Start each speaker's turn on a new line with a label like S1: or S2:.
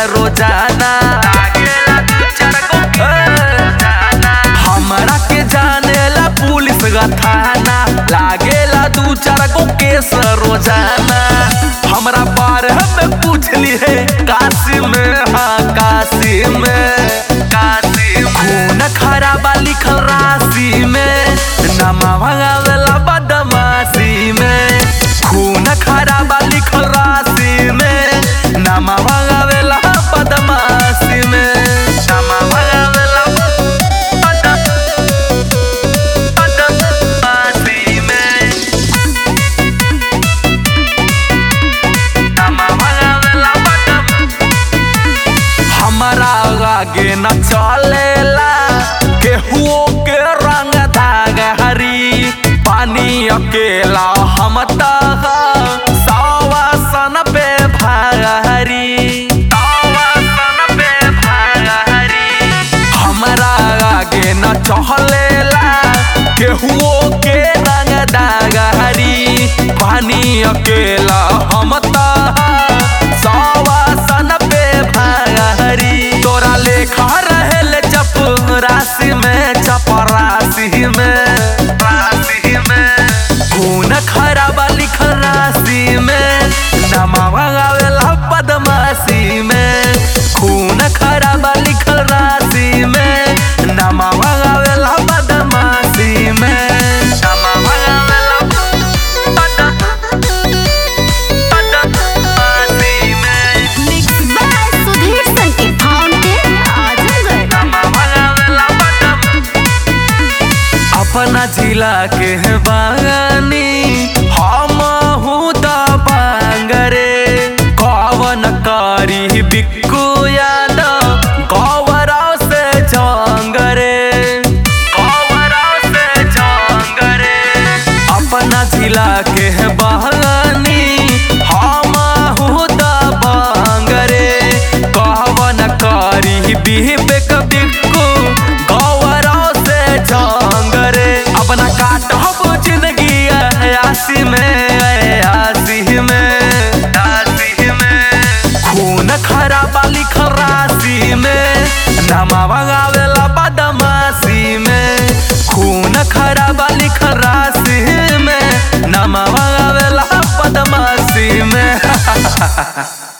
S1: रोजाना हमरा के जानेला पुलिस ग थाना लागेला दू चार गो केस रोजाना हमरा बारे में पूछली है काशी में हाँ काशी में काशी खून खराबा लिखल राशि में नमा भगावेला बदमाशी में खून खराबा लिखल राशि में नमा भगावेला बदमाशी में नमा भगावेला बद- बदमाशी में नमा भगावेला बदम- हमारा आगे न चलेला केहुओ के रंग धाग हरी पानी अकेला हम तह सावा सन पे भाग हरी सावा सन पे भाग हरी हमारा आगे न चलेला केहुओ के रंग दाग हरी पानी अकेला हम तह सावा सन पे भाग हरी तोरा लेखा रहेल चप राशि में चप राशि में राशि में खून खराबा लिखल राशि में नमा भगावेला बदमाशी में खून खराबा लिखल राशि में नमा भगावेला बदमाशी में नमा भगावेला बद- बदमाशी में
S2: Mixed by Sudhir Sanket Fountain, Azamgarh.
S1: अपना जिला के बागानी हम हूँ बांगरे कवन करी बिक्कू यादव गौवराव से जंगरे गौवराव से जंगरे अपना जिला के बागानी हम हूँ बांगरे कवन करी बिबेक बिक्कू गौवराव से जंगरे अपना काटब जिंदगी आसी में आसी में आसी में खून खराबा लिखल राशि में नमा भगावेला बदमाशी में खून खराबा लिखल राशि में नमा भगावेला बदमाशी में